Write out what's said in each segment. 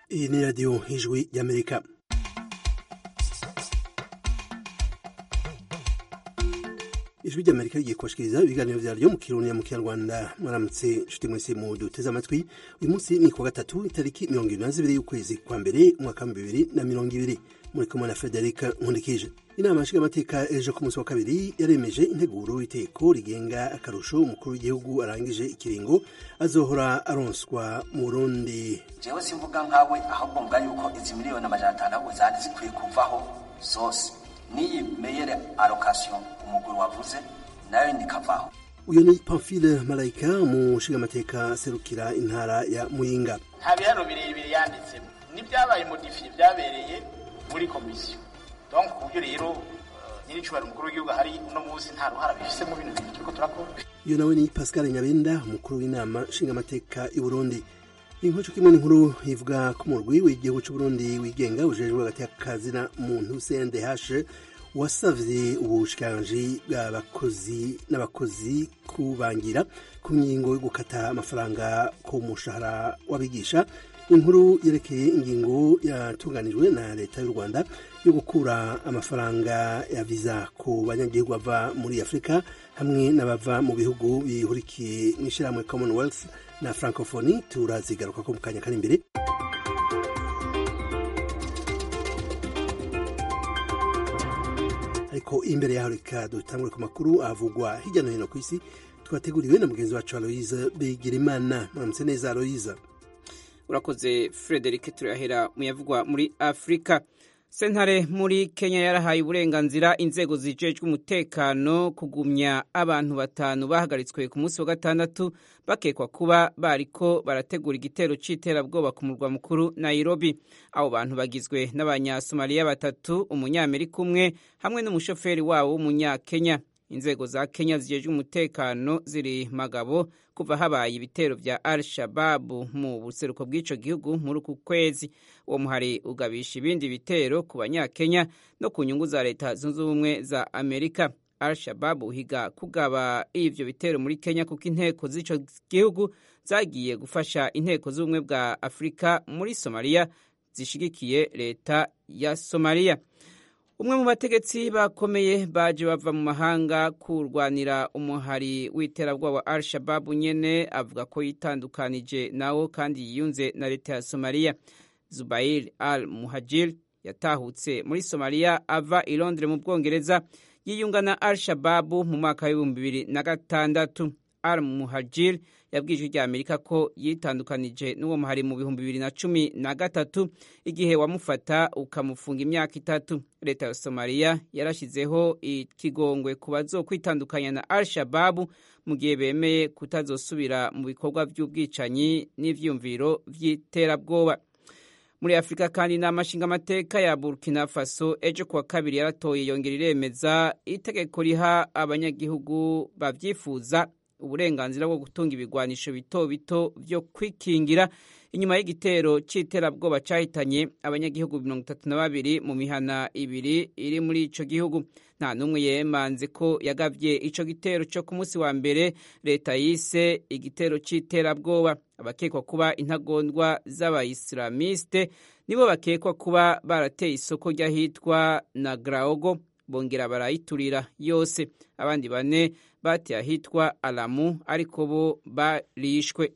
iyi ni radiyo ijwi y'amerika ijwi ry'amerika rigiye kubashikiriza ibiganiro vyaryo mu kirundi mu kinyarwanda mwaramutse nshuti mwese mu duteze amatwi uyu munsi ni kuwa gatatu itariki mirongo ibiri na zibiri y'ukwezi kwa mbere umwaka wa bibiri na mirongo ibiri muri kumwe na frederic nkundikije inama nshingamateka ejo ku munsi wa kabiri yaremeje integuro y'iteko rigenga akarusho umukuru w'igihugu arangije ikiringo azohora aronswa mu burundi jewe simvuga nkawe ahubwo mvuga yuko izi miliyoni amajana atanu ahubwo zari zikwiye kuvaho zose n'iyi meyere allocation umugwi wavuze nayo nikavaho uyu ni pamphile malayika mu nshingamateka serukira intara ya muyinga nta bihano birebire yanditsemo n'ibyabaye modifiye byabereye muri komisiyo donc ku buryo rero nyiricubahiro umukuru w'igihugu hari uno munsi nta ruhara bifisemo bino bintu turiko turakora uyu nawe ni pascal nyabenda umukuru w'inama nshingamateka y'u burundi inkuru kimwe n'inkuru ivuga ko umurwi w'igihugu c'uburundi wigenga ujejwe hagati y'akazina muntu cndh wasavye ubushikiranganji bw'abakozi n'abakozi kubangira ku ngingo yo gukata amafaranga ku mushahara w'abigisha inkuru yerekeye ingingo yatunganijwe na leta y'u rwanda yo gukura amafaranga ya viza ku banyagihugu bava muri afurika hamwe n'abava mu bihugu bihurikiye mu ishyirahamwe commonwealth na francophonie turazigaruka ko mu kanya kari imbere ariko imbere yaho reka dutangure ku makuru avugwa hirya no hino ku isi twateguriwe na mugenzi wacu aloise bigirimana muramutse neza aloise urakoze frederic turahera mu yavugwa muri afurika sentare muri kenya yarahaye uburenganzira inzego zijejwe umutekano kugumya abantu batanu bahagaritswe ku munsi wa gatandatu bakekwa kuba bariko barategura igitero c'iterabwoba ku murwa mukuru nairobi abo bantu bagizwe n'abanyasomaliya batatu umunyamerika umwe hamwe n'umushoferi wabo w'umunyakenya inzego za kenya zijejwe umutekano ziri magabo kuva habaye ibitero vya al shababu mu buseruko bw'ico gihugu muri uku kwezi uwo muhari ugabisha ibindi bitero ku banyakenya no ku nyungu za leta zunze ubumwe za amerika al shababu uhiga kugaba ivyo bitero muri kenya kuko inteko z'ico gihugu zagiye gufasha inteko z'ubumwe bwa afurika muri somaliya zishigikiye leta ya somaliya umwe mu bategetsi bakomeye baje bava mu mahanga kurwanira umuhari w'iterabwoba wa al shababu nyene avuga ko yitandukanije nawo kandi yiyunze na leta ya somaliya zubair al muhajir yatahutse muri somaliya ava i londres mu bwongereza yiyunga na al shababu mu mwaka w'ibihumbi bibiri na gatandatu al muhajir yabwije rya amerika ko yitandukanije n'uwo muhari mu bihumbi bibiri na cumi na gatatu igihe wamufata ukamufunga imyaka itatu leta ya somaliya yarashyizeho ikigongwe ku bazokwitandukanya na al shababu mu gihe bemeye kutazosubira mu bikorwa by'ubwicanyi n'ivyumviro vy'iterabwoba muri afurika kandi inama nshingamateka ya burkina faso ejo kuwa kabiri yaratoye yongera iremeza itegeko riha abanyagihugu bavyifuza uburenganzira bwo gutunga ibigwanisho bito bito vyo kwikingira inyuma y'igitero c'iterabwoba cahitanye abanyagihugu mirongo itatu na babiri mu mihana ibiri iri muri ico gihugu nta n'umwe yemanze ko yagavye ico gitero co ku munsi wa mbere leta yise igitero c'iterabwoba abakekwa kuba intagondwa z'abayisilamiste nibo bakekwa kuba barateye isoko ry'ahitwa na graogo bongera barayiturira yose abandi bane bateye ahitwa alamu ariko bo barishwe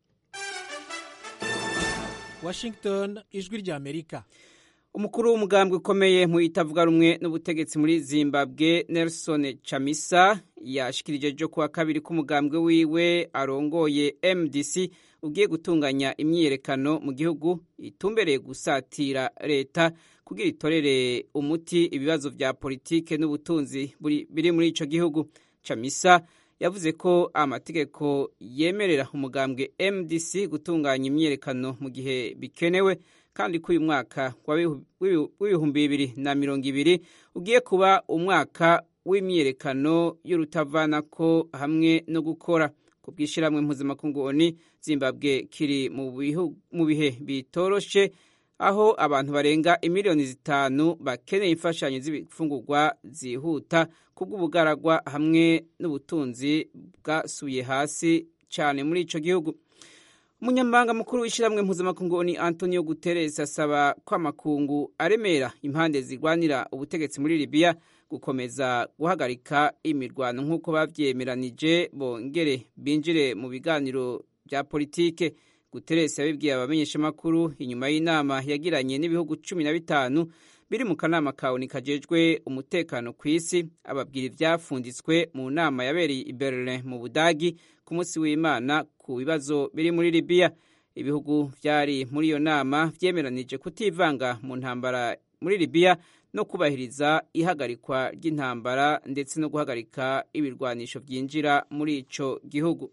washington ijwi rya amerika umukuru w'umugambwe ukomeye mu itavuga rumwe n'ubutegetsi muri zimbabwe nelson chamisa yashikirije ejo kuwa kabiri k'umugambwe wiwe arongoye mdc ugiye gutunganya imyiyerekano mu gihugu itumbereye gusatira leta kugira itorere umuti ibibazo vya politike n'ubutunzi biri muri ico gihugu chamisa yavuze ko amategeko yemerera umugambwe mdc gutunganya imyiyerekano mu gihe bikenewe kandi ko uyu mwaka w'ibihumbi bibiri na mirongo ibiri ugiye kuba umwaka w'imyiyerekano y'urutavanako hamwe no gukora ku bw'ishyirahamwe mpuzamakungu oni zimbabwe kiri mu bihe bitoroshe aho abantu barenga imiliyoni zitanu bakeneye imfashanyo z'ibifungurwa zihuta kubw'ubugaragwa hamwe n'ubutunzi bwasubiye hasi cyane muri ico gihugu umunyamabanga mukuru w'ishyirahamwe mpuzamakungu ni antonio guterres asaba ko amakungu aremera impande zirwanira ubutegetsi muri libiya gukomeza guhagarika imirwano nk'uko babyemeranije bongere binjire mu biganiro bya politike guterres yabibwiye abamenyeshamakuru inyuma y'inama yagiranye n'ibihugu cumi na bitanu biri mu kanama kawuni kajejwe umutekano ku isi ababwira ibyafunditswe mu nama yabereye i berlin mu budagi ku munsi w'imana ku bibazo biri muri libiya ibihugu byari muri iyo nama byemeranije kutivanga mu ntambara muri libiya no kubahiriza ihagarikwa ry'intambara ndetse no guhagarika ibirwanisho byinjira muri ico gihugu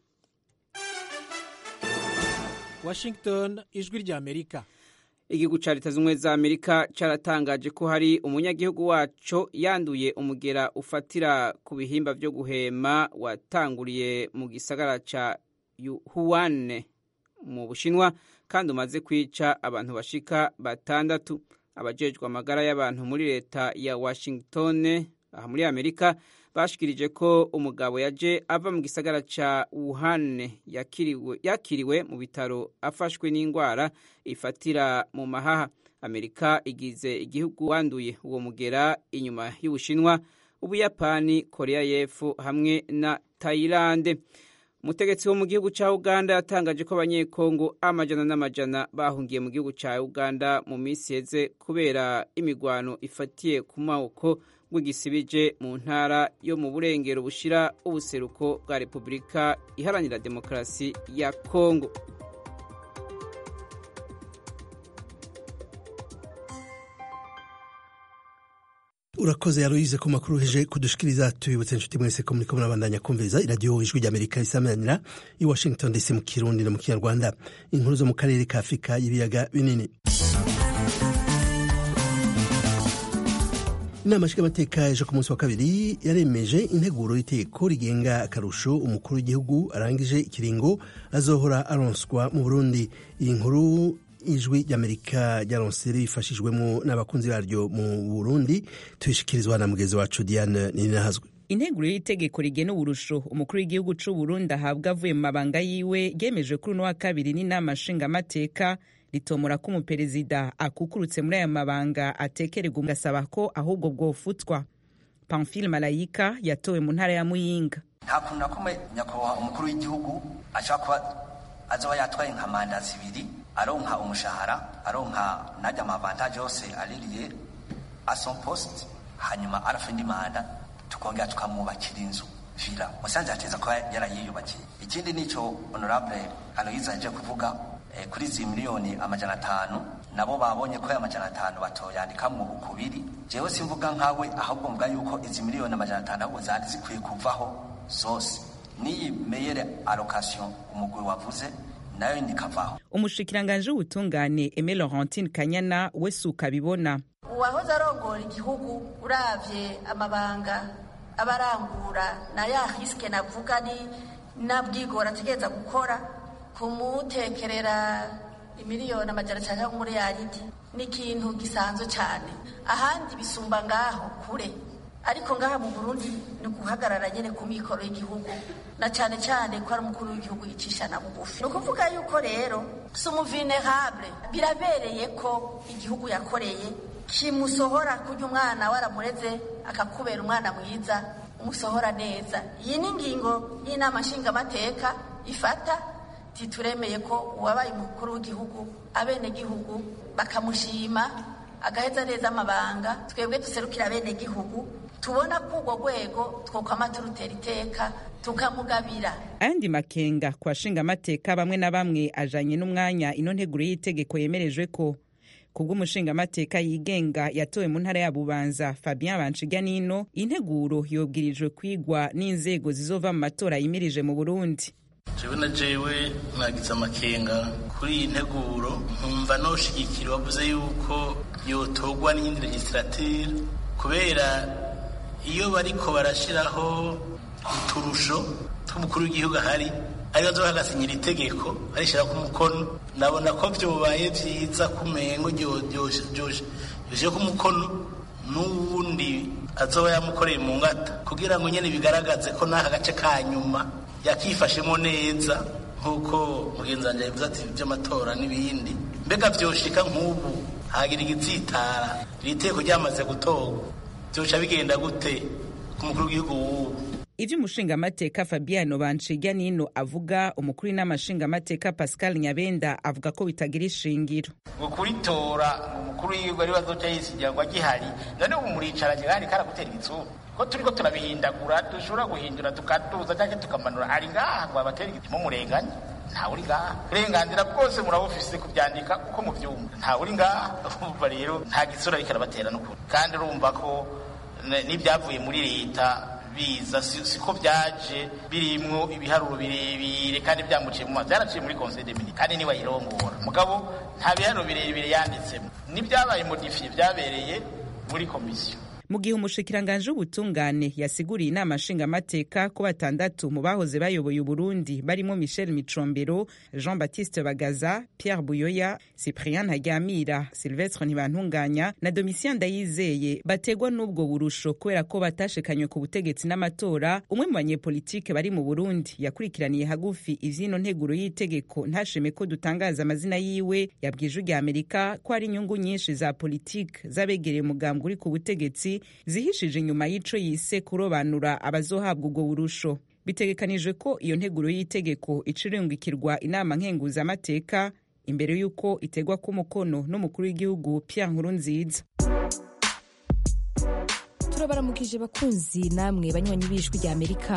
washington ijwi ry'amerika igihugu ca leta z'ubumwe za amerika caratangaje ko hari umunyagihugu waco yanduye umugera ufatira ku bihimba vyo guhema watanguriye mu gisagara ca huane mu bushinwa kandi umaze kwica abantu bashika batandatu abajejwe amagara y'abantu muri leta ya washington aha muri amerika bashikirije ko umugabo yaje ava mu gisagara ca Wuhan yakiriwe, yakiriwe mu bitaro afashwe n'indwara ifatira mu mahaha amerika igize igihugu wanduye uwo mugera inyuma y'ubushinwa ubuyapani korea y'epfo hamwe na tayilande umutegetsi wo mu gihugu cya uganda yatangaje ko abanyekongo amajana n'amajana bahungiye mu gihugu cya uganda mu minsi yeze kubera imigwano ifatiye ku maboko rw'igisibije mu ntara yo mu burengero bushira ubuseruko bwa repubulika iharanira demokarasi ya kongo urakoze yaruyize ku makuru heje kudushikiriza tubibutse inshuti mwese ko muriko murabandanya kumviriza iradiyo ijwi ry'amerika isamanira i washington dc mu kirundi no mu kinyarwanda inkuru zo mu karere ka afurika y'ibiyaga binini inama nshingamateka ejo ku munsi wa kabiri yaremeje integuro y'iteko rigenga akarusho umukuru w'igihugu arangije ikiringo azohora aronswa mu burundi iyi nkuru ijwi ry'amerika ryaronse rifashijwemo n'abakunzi baryo mu burundi tuyishikirizwa na mugezi wacu diane ninahazwe integuro y'itegeko rigena uburusho umukuru w'igihugu c'u Burundi ahabwa avuye mu mabanga yiwe ryemejwe kuri uno wa kabiri n'inama nshingamateka ritomora ko umuperezida akukurutse muri aya mabanga atekererwa ugasaba ko ahubwo bwofutwa pamphile malayika yatowe mu ntara ya muyinga nta kuntu na kumwe nyakubahwa umukuru w'igihugu ashobora kuba azoba yatwaye nka manda zibiri aronka umushahara aronka najya amavantaje yose aririye ason post hanyuma arafa indi manda tukongera tukamwubakira inzu vila musanze hateza kuba yarayiyubakiye ikindi nico honorable aloyize aje kuvuga eh, kuri izi miliyoni amajana atanu nabo babonye ko aya majana atanu batoyandikamwo ukubiri jewe simvuga nkawe ahubwo mvuga yuko izi miliyoni amajana atanu ahubwo zari zikwiye kuvaho zose n'iyi meyere allocation umugwi wavuze nayo ndikavaho umushikiranganji w'ubutungane Aime Laurentine Kanyana we suka abibona uwahoze arongora igihugu uravye amabanga abarangura na ya risike navuga ni nabwigora ategereza gukora kumutekerera imiliyoni amajana cyangwa muri yaridi ni ikintu gisanzwe cyane ahandi bisumba ngaho kure ariko ngaha mu Burundi ni guhagarara nyene ku mikoro y'igihugu na cyane cyane ko ari umukuru w'igihugu yicisha na bugufi ni ukuvuga yuko rero si umuvinerable birabereye ko igihugu yakoreye kimusohora kurya umwana waramureze akakubera umwana mwiza umusohora neza iyi ni ingingo y'inama nshingamateka ifata tituremeye ko uwabaye umukuru w'igihugu abenegihugu bakamushima agaheza neza amabanga twebwe duserukira abenegihugu tubona ko urwo rwego twokwama turutera iteka tukamugabira ayandi makenga ku bashingamateka bamwe na bamwe ajanye n'umwanya ino nteguro y'itegeko yemerejwe ko kubw'umushingamateka yigenga yatowe mu ntara ya bubanza fabien banshiganino integuro yobwirijwe kwigwa n'inzego zizova mu matora yimirije mu burundi jewe na jewe mwagize amakenga kuri iyi nteguro nkumva noshigikira wavuze yuko yotogwa n'iyindi legislature kubera iyo bariko barashiraho uturusho tw'umukuru w'igihugu ahari ari bazoba bagasinyira itegeko barishira ku mukono nabona ko vyobaye vyiza kumengo ryoje ku mukono n'uwundi azoba yamukoreye mu ngata kugira ngo nyene bigaragaze ko n'aka gace ka nyuma yakifashemo neza nk'uko mugenzi wanjye yabivuze ati by'amatora n'ibindi mbega byoshika nk'ubu hagira igitsitara iri teko ryamaze gutorwa byoca bigenda gute ku mukuru w'igihugu w'ubu ivyo umushingamateka fabiano banshirya nino avuga umukuru w'inama nshingamateka pascal nyabenda avuga ko bitagira ishingiro ngo kuritora ngo umukuru w'igihugu ari bazoca yisigira ngo agihari none ubu muricaranye kandi karagutera igitsuru ko turiko turabihindagura dushobora guhindura tukatuza cyangwa tukamanura ari ngaha ngo abatera igitsimo murenganye ntawe uri ngaha uburenganzira bwose murabufise kubyandika uko mubyumva ntawe uri ngaha urumva rero nta gitsura ariko arabatera n'ukuri kandi urumva ko n'ibyavuye muri leta biza siko byaje birimwo ibiharuro birebire kandi byamuciye mu mazi byaraciye muri conseil des ministres kandi niwe ayirongora mugabo nta biharuro birebire yanditsemo n'ibyabaye modifiye byabereye muri komisiyo mu gihe umushikiranganje w'ubutungane yasiguriye inama nshingamateka ko batandatu mu bahoze bayoboye uburundi barimo michel micombero jean baptiste bagaza pierre buyoya cyprien ntaryamira silvestre ntibantunganya na domitien ndayizeye bategwa n'ubwo burusho kubera ko batashikanywe ku butegetsi n'amatora umwe mu banyepolitike bari mu burundi yakurikiraniye hagufi ivyino nteguro y'itegeko ntashime ko dutangaza amazina yiwe yabwije rya amerika ko hari inyungu nyinshi za politike z'abegereye umugambwe uri ku butegetsi zihishije inyuma y'ico yise kurobanura abazohabwa ubwo burusho bitegekanijwe ko iyo nteguro y'itegeko icirungikirwa inama nkenguzamateka imbere y'uko itegwa k'umukono n'umukuru w'igihugu Pierre Nkurunziza turabaramukije bakunzi namwe banywanyi b'ijwi rya amerika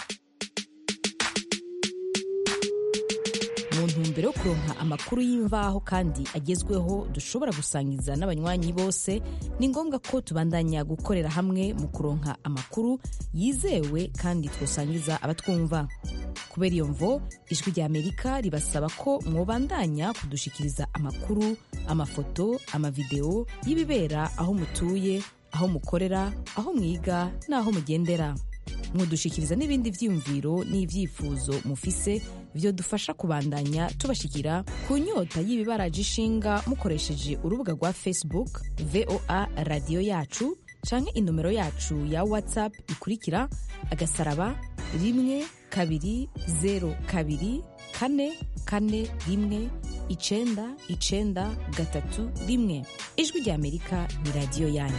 mu ntumbero yo kuronka amakuru y'imvaho kandi agezweho dushobora gusangiza n'abanywanyi bose ni ngombwa ko tubandanya gukorera hamwe mu kuronka amakuru yizewe kandi twosangiza abatwumva kubera iyo mvo ijwi rya amerika ribasaba ko mwobandanya kudushikiriza amakuru amafoto amavideo y'ibibera aho mutuye aho mukorera aho mwiga n'aho mugendera mudushikiriza n'ibindi vyiyumviro n'ivyifuzo mufise vyo dufasha kubandanya tubashikira ku nyota y'ibibaraje ishinga mukoresheje urubuga rwa facebook voa radiyo yacu canke inomero yacu ya whatsapp ikurikira agasaraba rimwe kabiri zero kabiri kane kane rimwe icenda icenda gatatu rimwe ijwi rya amerika ni radiyo yanyu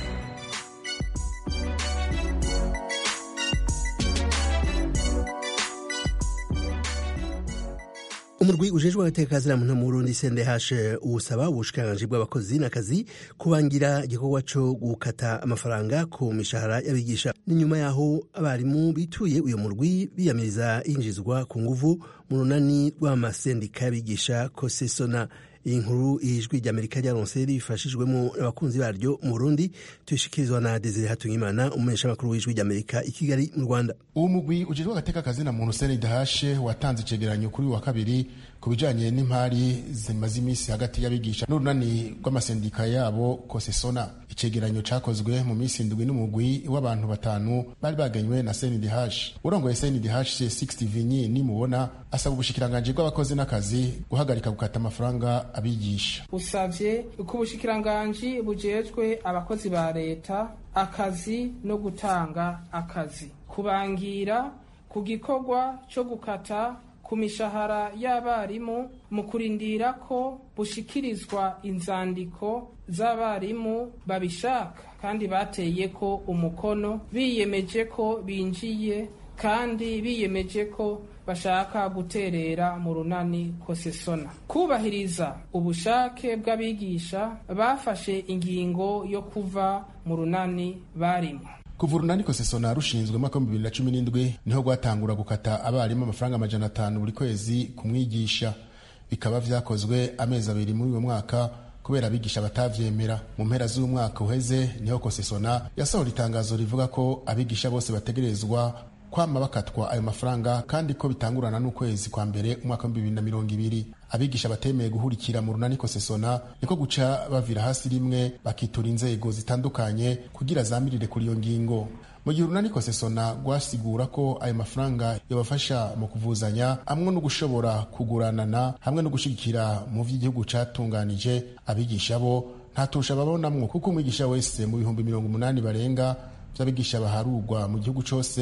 umurwi ujejwe agateka muntu mu Burundi CNDH usaba ubushikiranganji bw'abakozi n'akazi kubangira igikorwa co gukata amafaranga ku mishahara y'abigisha ni nyuma yaho abarimu bituye uyo murwi biyamiriza yinjizwa ku nguvu mu runani rw'amasendika y'abigisha kosesona iyi nkuru ijwi ry'amerika ryaronse rifashijwemo n'abakunzi baryo mu burundi tuyishikirizwa na desire hatungimana umumenyeshamakuru w'ijwi ry'amerika i kigali mu rwanda uwo mugwi ujejwe agateka kazina muntu senidahashe watanze icegeranyo kuri wa kabiri ku bijanye n'impari zimaze iminsi hagati y'abigisha n'urunani rw'amasendika yabo kosesona icegeranyo cakozwe mu minsi indwi n'umugwi w'abantu batanu bari baganywe na senidh urongoye senidh 60 vinyi nimubona asaba ubushikiranganji bw'abakozi n'akazi guhagarika gukata amafaranga abigisha usavye ko ubushikiranganji bujejwe abakozi ba leta akazi no gutanga akazi kubangira ku gikorwa co gukata ku mishahara y'abarimu mu kurindira ko bushikirizwa inzandiko z'abarimu babishaka kandi bateye ko umukono biyemeje ko binjiye kandi biyemeje ko bashaka guterera mu runani kosesona kubahiriza ubushake bw'abigisha bafashe ingingo yo kuva mu runani barimo kuva urunani kosesona rushinzwe mwaka w'ibihumbi bibiri na cumi n'indwi niho rwatangura gukata abarimu amafaranga amajana atanu buri kwezi ku mwigisha bikaba vyakozwe amezi abiri muri uwo mwaka kubera abigisha batavyemera mu mpera z'umwaka uheze niho kosesona yasohora itangazo rivuga ko abigisha bose bategerezwa kwama bakatwa ayo mafaranga kandi ko bitangurana n'ukwezi kwa mbere umwaka wa bibiri na mirongo ibiri abigisha batemeye guhurikira mu runani kosesona niko guca bavira hasi rimwe bakitura inzego zitandukanye kugira zamirire kuri iyo ngingo mu gihe urunani kosesona rwasigura ko ayo mafaranga yabafasha mu kuvuzanya hamwe no gushobora kuguranana hamwe no gushigikira mu vy'igihugu catunganije abigisha bo ntatusha babonamwo kuko umwigisha wese mu bihumbi mirongo umunani barenga vy'abigisha baharurwa mu gihugu cose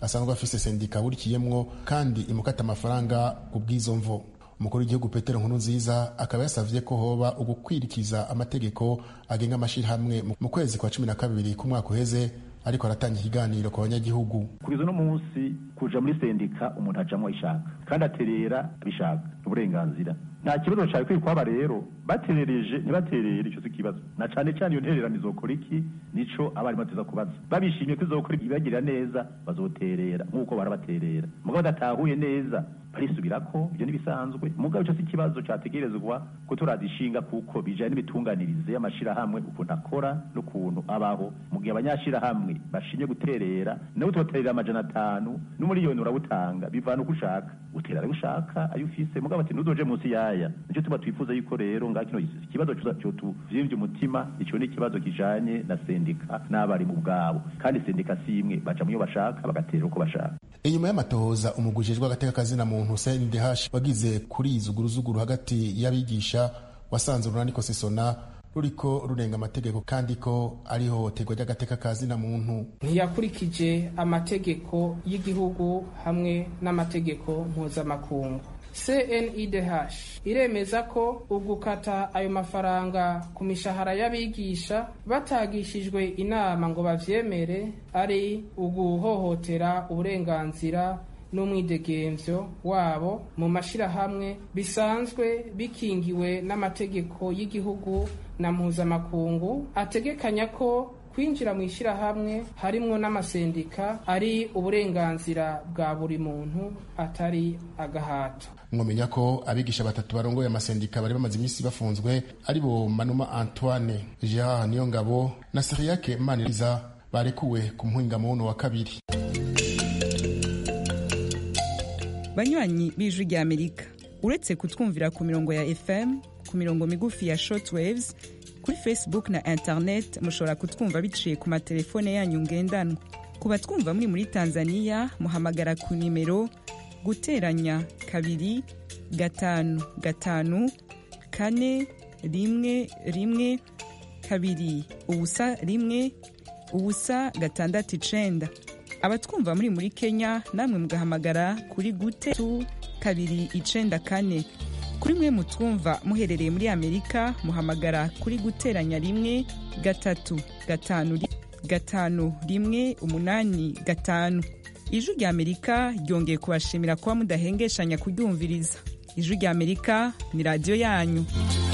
asanzwe afise sendika burikiyemwo kandi imukata amafaranga ku bw'izo mvo umukuru w'igihugu petero nkuru nziza akaba yasavye ko hoba ugukwirikiza amategeko agenga amashirahamwe mu kwezi kwa cumi na kabiri k'umwaka uheze ariko aratanga ikiganiro ku banyagihugu kugeza uno munsi kuja muri sendika umuntu ajamwo ayishaka kandi aterera abishaka uburenganzira nta kibazo cari kwiye kwaba rero baterereje ntibaterere ico si ikibazo na cane cane iyo ntererano izokora iki nico abarimu bateza kubaza babishimye ko izokora ibagirira neza bazoterera nk'uko barabaterera mugabo badatahuye neza barisubirako ibyo ntibisanzwe mugabo ico si ikibazo categerezwa ko turazishinga kuko bijanye n'ibitunganirize y'amashirahamwe ukuntu akora n'ukuntu abaho mu gihe abanyashirahamwe bashimye guterera nawe utoterera amajana atanu n'umuriyoni urawutanga bivana uko ushaka utera ayo ushaka ayo ufise mugabo ati ntuzoje munsi yaya nico tuba twifuza yuko rero ngaho kino ikibazo cotuvyimbye umutima ico ni ikibazo kijanye na sendika n'abarimu bwabo kandi sendika si imwe baja muyo bashaka bagaterera uko bashaka inyuma y'amatohoza umugujejwe agateka kazina muntu CNDH wagize kuri izuguruzuguru hagati y'abigisha wasanze urunaniko sesona ruriko rurenga amategeko kandi ko ari ihohoterwa ry'agateka kazina muntu ntiyakurikije amategeko y'igihugu hamwe n'amategeko mpuzamakungu CNIDH iremeza ko ugukata ayo mafaranga ku mishahara y'abigisha batagishijwe inama ngo bavyemere ari uguhohotera uburenganzira n'umwidegemvyo wabo mu mashirahamwe bisanzwe bikingiwe n'amategeko y'igihugu na mpuzamakungu ategekanya ko kwinjira mu ishyirahamwe harimwo n'amasendika ari uburenganzira bwa buri muntu atari agahato mwomenya ko abigisha batatu barongoye amasendika bari bamaze iminsi bafunzwe ari bo manuma antoine gerard niyongabo na siriyake maniriza barekuwe ku muhingamo wa kabiri banywanyi b'ijwi rya amerika uretse kutwumvira ku mirongo ya fm ku mirongo migufi ya shortwaves kuri facebook na internet mushobora kutwumva biciye ku matelefone yanyu ngendanwa ku batwumva muri muri tanzania muhamagara ku nimero guteranya kabiri gatanu gatanu kane rimwe rimwe kabiri ubusa rimwe ubusa gatandatu icenda abatwumva muri muri kenya namwe mugahamagara kuri gute tu kabiri icenda kane kuri mwe mutwumva muherereye muri amerika muhamagara kuri guteranya rimwe gatatu gatanu gatanu rimwe umunani gatanu ijwi rya amerika ryongeye kubashimira kuba mudahengeshanya kuryumviriza ijwi rya amerika ni radiyo yanyu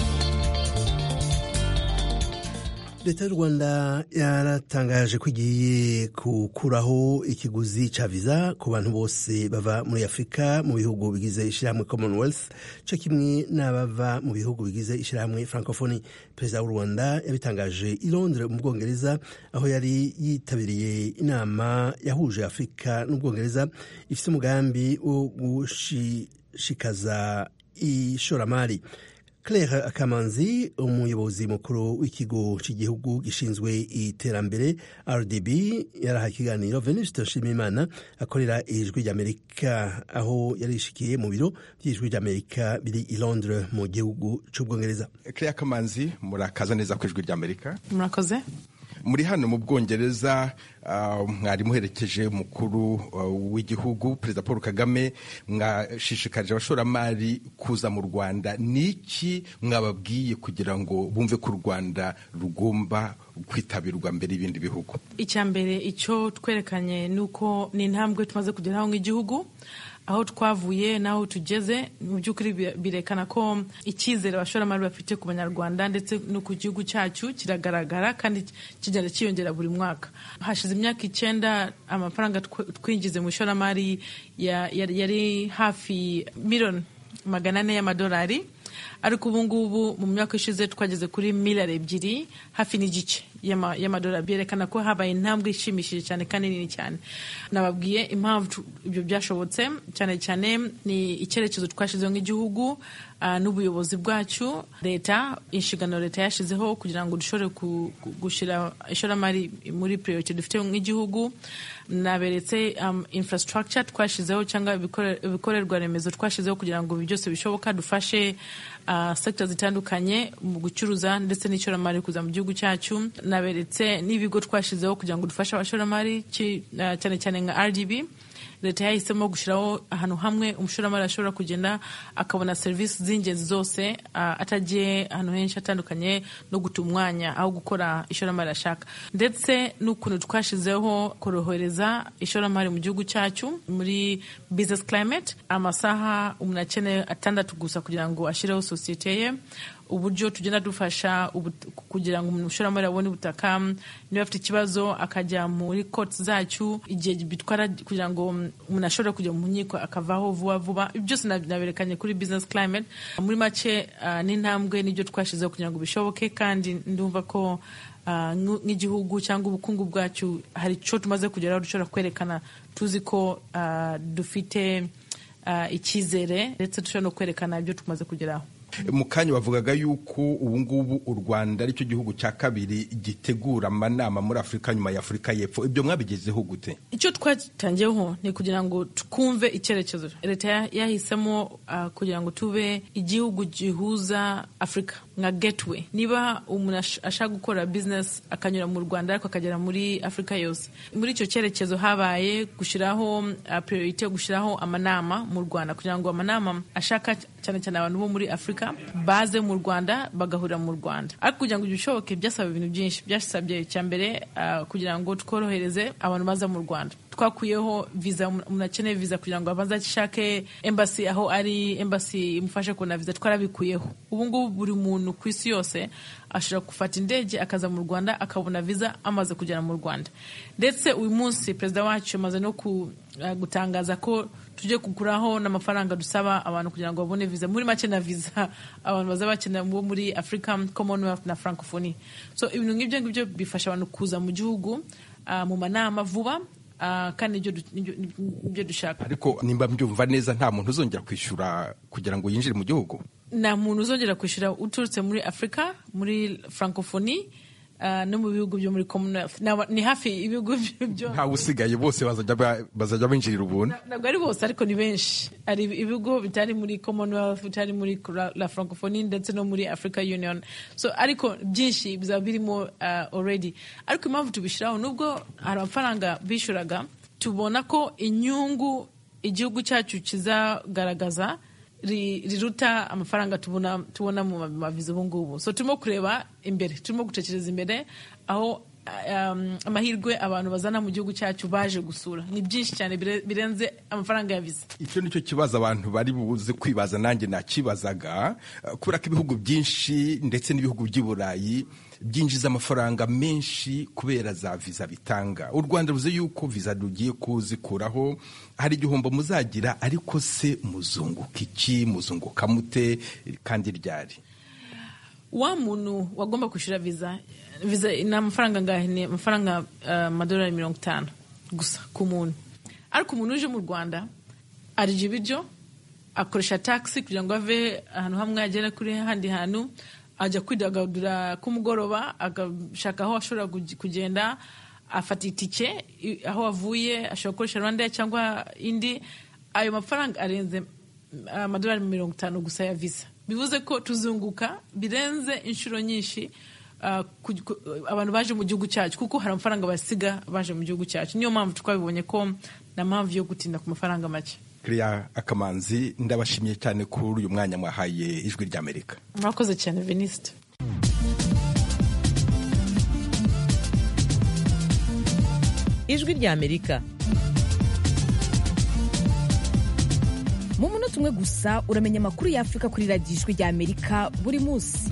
leta y'u rwanda yaratangaje ko igiye gukuraho ikiguzi cya viza ku bantu bose bava muri afurika mu bihugu bigize ishyirahamwe commonwealth cyo kimwe n'abava mu bihugu bigize ishyirahamwe francophonie perezida w'u rwanda yabitangaje i londres mu bwongereza aho yari yitabiriye inama yahuje afurika n'ubwongereza ifite umugambi wo gushishikaza ishoramari claire akamanzi umuyobozi mukuru w'ikigo cy'igihugu gishinzwe iterambere rdb yaraha ikiganiro venuste nshimiyimana akorera ijwi ry'amerika aho yarishikiye mu biro by'ijwi ry'amerika biri i londres mu gihugu cy'ubwongereza claire akamanzi murakaza neza ku ijwi ry'amerika murakoze muri hano mu bwongereza mwari muherekeje umukuru w'igihugu perezida paul kagame mwashishikarije abashoramari kuza mu rwanda niki mwababwiye kugira ngo bumve ko u rwanda rugomba kwitabirwa mbere y'ibindi bihugu icya mbere icyo twerekanye ni uko ni intambwe tumaze kugeraho nk'igihugu aho twavuye n'aho tugeze mu by'ukuri birekana ko icyizere abashoramari bafite ku banyarwanda ndetse no ku gihugu cyacu kiragaragara kandi kigenda cyiyongera buri mwaka hashize imyaka icyenda amafaranga twinjize mu ishoramari yari hafi miliyoni magana ane y'amadolari ariko ubu ngubu mu myaka ishize twageze kuri miliyari ebyiri hafi n'igice y'amadolari byerekana ko habaye intambwe ishimishije cyane kandi nini cyane nababwiye impamvu ibyo byashobotse cyane cyane ni icyerekezo twashyizeho nk'igihugu n'ubuyobozi bwacu leta inshingano leta yashyizeho kugira ngo dushobore gushyira ishoramari muri priority dufite nk'igihugu naberetse infrastructure twashyizeho cyangwa ibikorerwa remezo twashyizeho kugira ngo byose bishoboka dufashe uh, sekita zitandukanye mu gucuruza ndetse n'ishoramari kuza mu gihugu cyacu naberetse n'ibigo twashizeho kugira ngo dufashe abashoramari uh, cyane cyane nka rdb leta yahisemo gushyiraho ahantu hamwe umushoramari ashobora kugenda akabona serivisi z'ingenzi zose uh, atagiye ahantu henshi hatandukanye no guta umwanya aho gukora ishoramari ashaka ndetse n'ukuntu twashizeho korohereza ishoramari mu gihugu cyacu muri business climate amasaha umuntu akeneye atandatu gusa kugira ngo ashyireho sosiyete ye uburyo tugenda dufasha kugira ngo umushoramari abone ubutaka niba afite ikibazo akajya muri koti zacu igihe bitwara kugira ngo umuntu ashobore kujya mu nkiko akavaho vuba vuba byose naberekanye kuri business climate muri make uh, n'intambwe n'ibyo twashyizeho kugira ngo bishoboke kandi ndumva ko uh, nk'igihugu cyangwa ubukungu bwacu hari icyo tumaze kugeraho dushobora kwerekana tuzi ko uh, dufite icyizere ndetse dushobora no kwerekana ibyo tumaze kugeraho mu kanya bavugaga yuko ubu ngubu u rwanda aricyo gihugu cya kabiri gitegura amanama muri afurika nyuma ya afurika y'epfo ibyo mwabigezeho gute icyo twatangiyeho ni kugira ngo twumve icyerekezo leta yahisemo uh, kugira ngo tube igihugu gihuza afurika nka gateway niba umuntu ashaka gukora business akanyura mu rwanda ariko akagera muri afurika yose muri icyo cyerekezo habaye gushyiraho uh, priorite yo gushyiraho amanama mu rwanda kugira ngo amanama ashaka cyane cyane abantu bo muri afurika baze mu rwanda bagahurira mu rwanda ariko kugira ngo ibyo bishoboke byasaba ibintu byinshi byasabye icya mbere uh, kugira ngo tworohereze abantu baza mu rwanda twakuyeho viza umuntu akeneye viza kugira ngo abanze ashake embassy aho ari embassy imufashe kubona viza twarabikuyeho ubu ngubu buri muntu ku isi yose ashobora gufata indege akaza mu rwanda akabona viza amaze kugera mu rwanda ndetse uyu munsi perezida wacu amaze no gutangaza ko tujye kuguraho n'amafaranga dusaba abantu kugira ngo babone viza muri make na viza abantu baza bakenera bo muri africa commonwealth na francophonie so ibintu nk'ibyo ngibyo bifasha abantu kuza mu gihugu uh, mu manama vuba Uh, kandi nibyo dushaka ariko nimba mbyumva neza nta muntu uzongera kwishyura kugira ngo yinjire mu gihugu nta muntu uzongera kwishyura uturutse muri afurika muri francophonie uh, no mu bihugu byo muri commonwealth ni hafi ibihugu byo ntawe usigaye bose bazajya binjirira ubuntu ntabwo ari bose ariko ni benshi hari ibigo bitari muri commonwealth bitari muri la francophonie ndetse no muri africa union so ariko byinshi bizaba birimo uh, already ariko impamvu tubishyiraho nubwo hari amafaranga bishyuraga tubona ko inyungu igihugu cyacu kizagaragaza riruta amafaranga tubona tubona mu maviza ubu ngubu so turimo kureba imbere turimo gutekereza imbere aho um, amahirwe abantu bazana mu gihugu cyacu baje gusura ni byinshi cyane birenze amafaranga ya viza icyo nicyo kibazo abantu bari buze kwibaza nanjye nakibazaga kubera ko ibihugu byinshi ndetse n'ibihugu by'i burayi byinjiza amafaranga menshi kubera za viza bitanga u rwanda ruzi yuko viza rugiye kuzikuraho hari igihombo muzagira ariko se muzunguka iki muzunguka mute kandi ryari wa muntu wagomba kwishyura viza viza ni amafaranga angahe ni amafaranga amadolari uh, mirongo itanu gusa ku muntu ariko umuntu uje mu rwanda arya ibiryo akoresha taxi kugira ngo ave ahantu hamwe agere kuri handi hantu ajya kwidagadura kumugoroba agashaka aho ashobora kugenda afata itike aho avuye ashobora gukoresha rwanda cyangwa indi ayo mafaranga arenze amadolari mirongo itanu gusa ya visa bivuze ko tuzunguka birenze inshuro nyinshi abantu baje mu gihugu cyacu kuko hari amafaranga basiga baje mu gihugu cyacu niyo mpamvu twabibonye ko nta mpamvu yo gutinda ku mafaranga make Claire Akamanzi ndabashimiye cyane kuri uyu mwanya mwahaye ijwi ry'Amerika murakoze cyane Venuste ijwi ry'Amerika mu munota umwe gusa uramenya amakuru y'Afurika kuri radiyo ijwi ry'Amerika buri munsi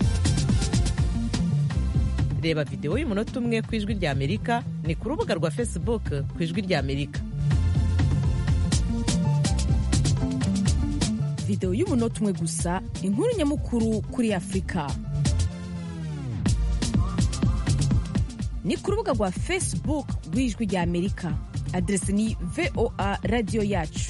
reba videwo y'umunota umwe ku ijwi ry'Amerika ni ku rubuga rwa Facebook ku ijwi ry'Amerika videwo y'umunota umwe gusa inkuru nyamukuru kuri afurika ni ku rubuga rwa facebook rw'ijwi rya amerika aderesi ni voa radiyo yacu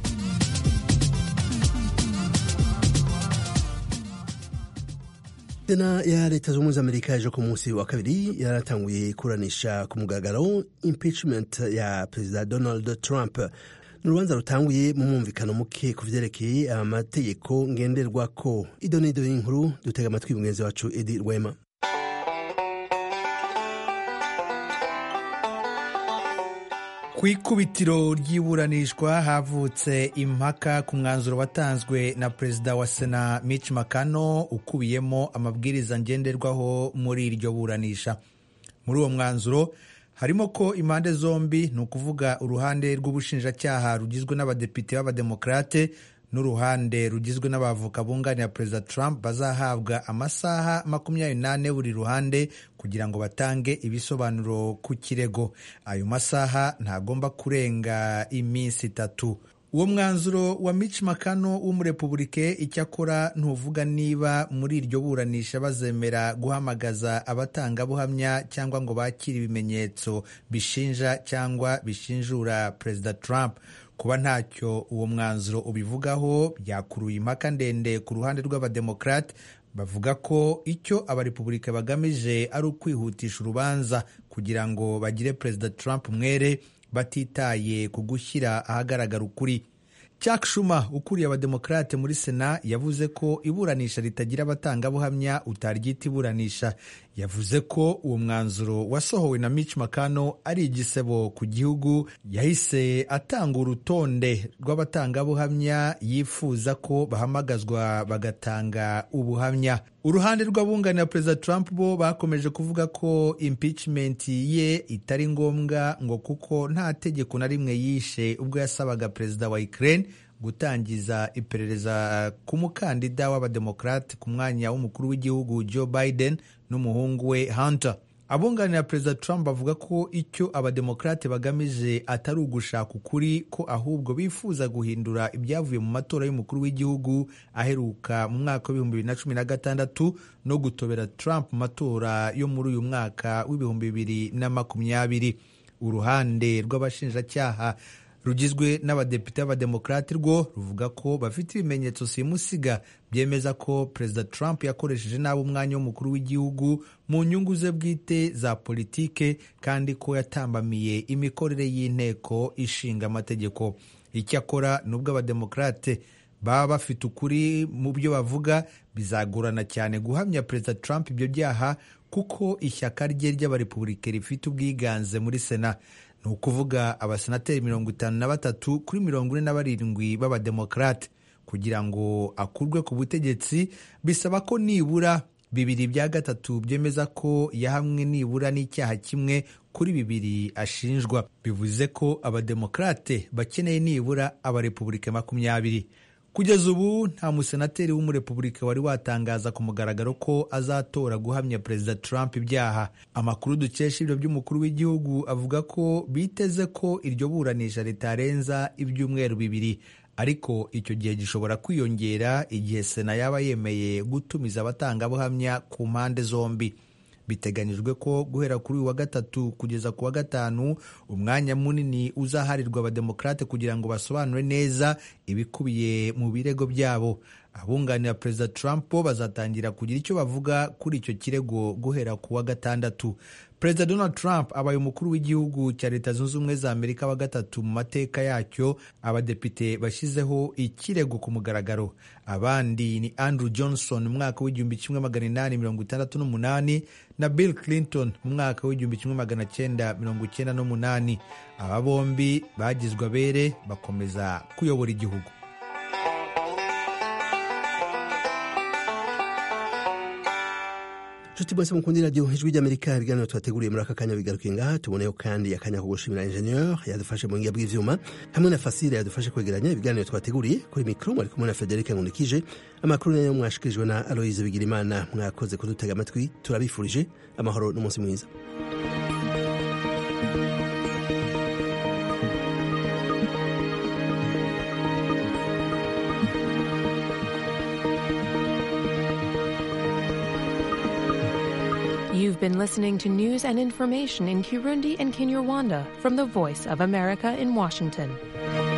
sena ya leta zunze ubumwe za amerika ejo ku munsi wa kabiri yaratanguye kuranisha ku mugaragaro impeachment ya perezida donald trump ni urubanza rutanguye mu mwumvikano muke ku vyerekeye amategeko ngenderwako ido n'ido y'inkuru dutega amatwi mugenzi wacu edi rwema ku ikubitiro ry'iburanishwa havutse impaka ku mwanzuro watanzwe na perezida wa sena Mitch McConnell ukubiyemo amabwiriza ngenderwaho muri iryo buranisha muri uwo mwanzuro harimo ko impande zombi ni ukuvuga uruhande rw'ubushinjacyaha rugizwe n'abadepite b'abademokarate n'uruhande rugizwe n'abavoka bunganira perezida Trump bazahabwa amasaha makumyabiri n'ane buri ruhande kugira ngo batange ibisobanuro ku kirego ayo masaha ntagomba kurenga iminsi itatu uwo mwanzuro wa Mitch McConnell w'umurepubulike icyakora ntuvuga niba muri iryo buranisha bazemera guhamagaza abatangabuhamya cyangwa ngo bakire ibimenyetso bishinja cyangwa bishinjura perezida Trump kuba ntacyo uwo mwanzuro ubivugaho byakuruye impaka ndende ku ruhande rw'abademokarate bavuga ko icyo abarepubulika bagamije ari ukwihutisha urubanza kugira ngo bagire perezida Trump mwere batitaye ku gushyira ahagaragara ukuri Chuck Schumer ukuriye abademokarate muri sena yavuze ko iburanisha ritagira abatangabuhamya utaryita iburanisha yavuze ko uwo mwanzuro wasohowe na Mitch McConnell ari igisebo ku gihugu yahise atanga urutonde rw'abatangabuhamya yifuza ko bahamagazwa bagatanga ubuhamya uruhande rw'abunganira perezida Trump bo bakomeje kuvuga ko impeachment ye itari ngombwa ngo kuko nta tegeko na rimwe yishe ubwo yasabaga perezida wa Ukraine gutangiza iperereza ku mukandida w'abademokarate ku mwanya w'umukuru w'igihugu Joe Biden n'umuhungu we Hunter abunganira perezida Trump bavuga ko icyo abademokarate bagamije atari ugushaka ukuri ko ahubwo bifuza guhindura ibyavuye mu matora y'umukuru w'igihugu aheruka mu mwaka w'ibihumbi bibiri na cumi na gatandatu no gutobera Trump mu matora yo muri uyu mwaka w'ibihumbi bibiri na makumyabiri uruhande rw'abashinjacyaha rugizwe n'abadepite b'abademokarate rwo ruvuga ko bafite ibimenyetso simusiga byemeza ko perezida Trump yakoresheje nabi umwanya w'umukuru w'igihugu mu nyungu ze bwite za politike kandi ko yatambamiye imikorere y'inteko ishinga amategeko icyakora nubwo abademokarate baba bafite ukuri mu byo bavuga bizagorana cyane guhamya perezida Trump ibyo byaha kuko ishyaka rye ry'abarepubulike rifite ubwiganze muri sena ni ukuvuga abasenateri mirongo itanu na batatu kuri mirongo ine na barindwi b'abademokarate kugira ngo akurwe ku butegetsi bisaba ko nibura bibiri bya gatatu byemeza ko yahamwe nibura n'icyaha kimwe kuri bibiri ashinjwa bivuze ko abademokarate bakeneye nibura abarepubulika makumyabiri kugeza ubu nta musenateri w'umurepubulika wari watangaza ku mugaragaro ko azatora guhamya perezida Trump ibyaha amakuru dukesha ibiro by'umukuru w'igihugu avuga ko biteze ko iryo buranisha ritarenza ibyumweru bibiri ariko icyo gihe gishobora kwiyongera igihe sena yaba yemeye gutumiza abatangabuhamya ku mpande zombi biteganyijwe ko guhera kuri uyu wa gatatu kugeza ku wa gatanu umwanya munini uzaharirwa abademokarate kugira ngo basobanure neza ibikubiye mu birego byabo abunganira perezida Trump bo bazatangira kugira icyo bavuga kuri icyo kirego guhera ku wa gatandatu perezida Donald Trump abaye umukuru w'igihugu cya leta zunze ubumwe za amerika wa gatatu mu mateka yacyo abadepite bashyizeho ikirego ku mugaragaro abandi ni Andrew Johnson mu mwaka w'igihumbi kimwe magana inani mirongo itandatu n'umunani na Bill Clinton mu mwaka w'igihumbi kimwe magana cyenda mirongo icyenda n'umunani aba bombi bagizwe abere bakomeza kuyobora igihugu nshuti bose mukundira radiyo ijwi ry'amerika ibiganiro tubateguriye muri aka kanya bigarukiye ngaha tuboneyeho kandi akanya ko gushimira injeniyeri yadufashe mu ngiga bw'ivyuma hamwe na fasire yadufashe kwegeranya ibiganiro twateguriye kuri mikoro mwari kumwe na frederic nkunikije amakuru nayo mwashikirijwe na aloyize bigirimana mwakoze kudutega amatwi turabifurije amahoro n'umunsi mwiza You've been listening to news and information in Kirundi and Kinyarwanda from the Voice of America in Washington.